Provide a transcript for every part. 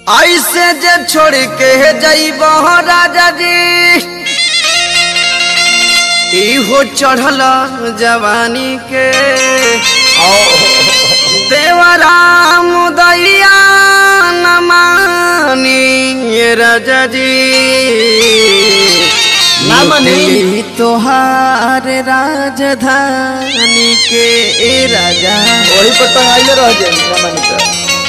ऐसे जे छोड़ के जइब राजा जी इहो चढ़ल जवानी के देवराम दैया न मानी राजा जी ना मानी। लूटी तोहार राजधानी के ए राजा वही पर टंगाइले रह जाए सामान पे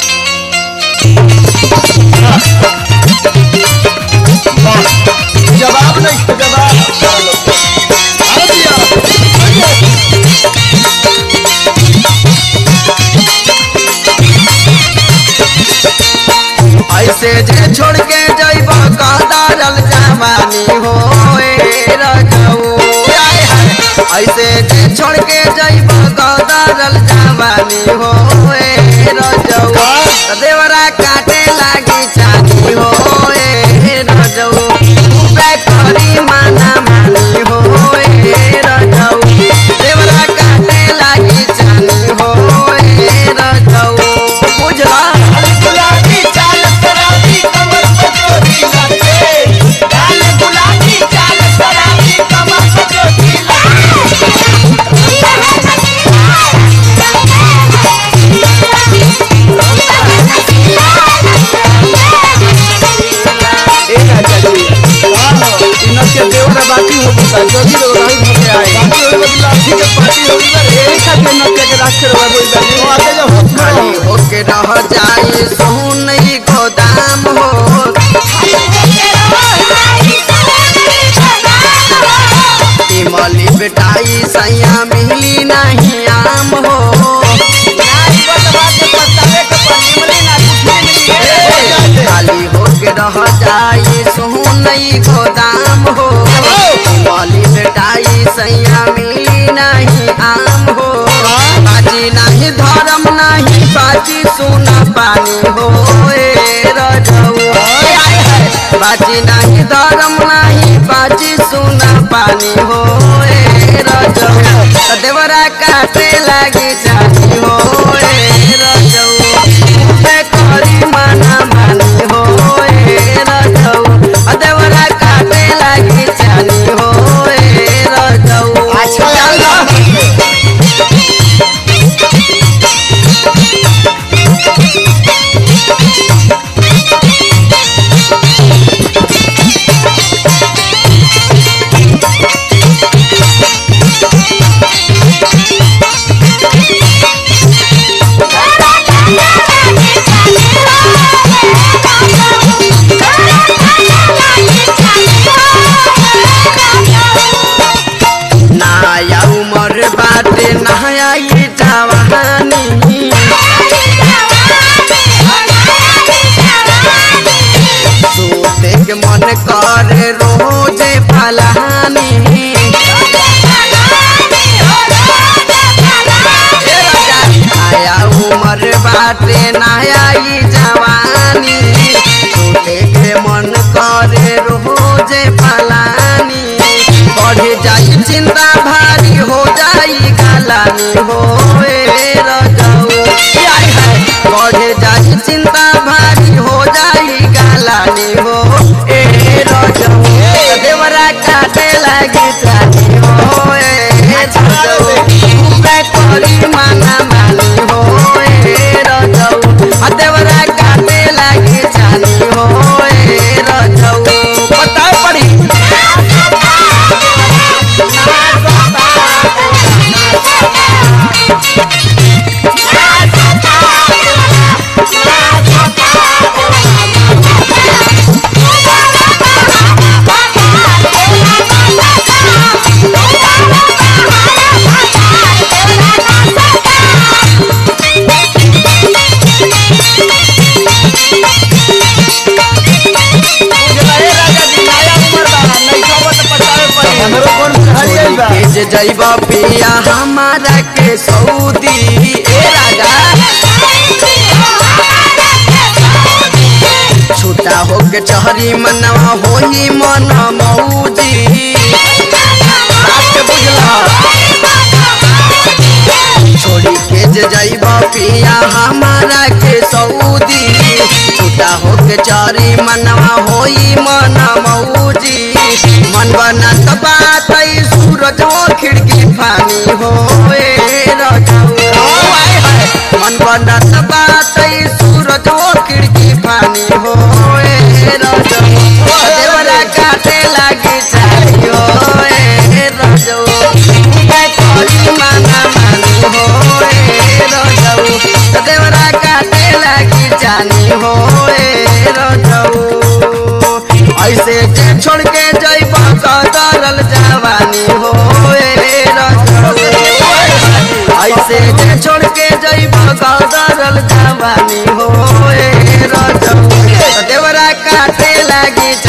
जवाब नहीं तो जवाब अरे दिया ऐसे जे छोड़ के जइब कदारल जवानी हो ए रजऊ आय हाय। ऐसे जे छोड़ के जइब कदारल जवानी हो ए रजऊ देवरा काटे लागी चानी हो ए रजऊ उबे करी माना मानी हो ए रजऊ देवरा काटे लागी चानी हो ए रजऊ बुझला गुलाबी चाल शराबी कमर पे चोरी नाचे लाल गुलाबी चाल शराबी कमर पे चोरी नाचे ए राजा जी इनके देवरा बाकी हो गता जल्दी रो रही होके आए बाकी होई बदला ठीक है पार्टी होई बरे एक खाते नके के राखे रहा बोल तो जानी आगे जब होत खाली होके रह जाए सोन ही गोदाम हो इमली बेटाई सैया मिली नहीं आम हो नाच बतवा के पतावे के पनिमली ना कुछ मिली खाली होके रह जाए सोन ही गोदाम हो इमली बेटाई सैया मिली नहीं आम हो बाजी नहीं धर्म नहीं बाजी सोना पानी हो ए रजऊ बाजी नहीं धर्म नहीं बाजी सोना पानी हो ए रजऊ देवरा काटे लागी जानी हो ए रजऊ पे करी माना मानी हो ए रजऊ देवरा काटे लागी जानी हो ए रजऊ अच्छा यार नाया उमर बाटे नहाया ये जवानी सोते के मन करे रोजे फलानी आया उमर बाटे नया ई जवानी सोते के मन करे रोजे फलानी बढ़ जाई चिंता भारी हो जाई गलानी हो ए रजऊ आय हाय बढ़ जाई चिंता भारी हो जाई गलानी हो ए रजऊ देवरा काटे लागी जानी हो ए रजऊ पे करी माना मानी हो ए रजऊ आ देवरा काटे लागी जानी हो ए रजऊ बता पड़ी हमरो कौन हरियल बा के जे जइबा पिया हमारा के सऊदी ए राजा छूटा होके चहरी मनवा होई मन मौजी बात के बुझला छोड़ी के जे जइबा पिया हमारा के सऊदी छूटा होके के चारी मनवा होई मन मौजी मन बनत बात ई सूरज हो खिड़की फानी हो ए रजऊ हाय हाय मन बनत बात ई सूरज हो खिड़की फानी हो ए रजऊ देवरा काटे लागी चाहियो ए रजऊ मैं करी माना मानी हो ए रजऊ देवरा काटे लागी जानी हो ए रजऊ ऐसे जे छोड़ के जइब कदरल जवानी हो ए रजऊ ऐसे जे छोड़ के जइब कदरल जवानी हो ए रजऊ देवरा काटे लागी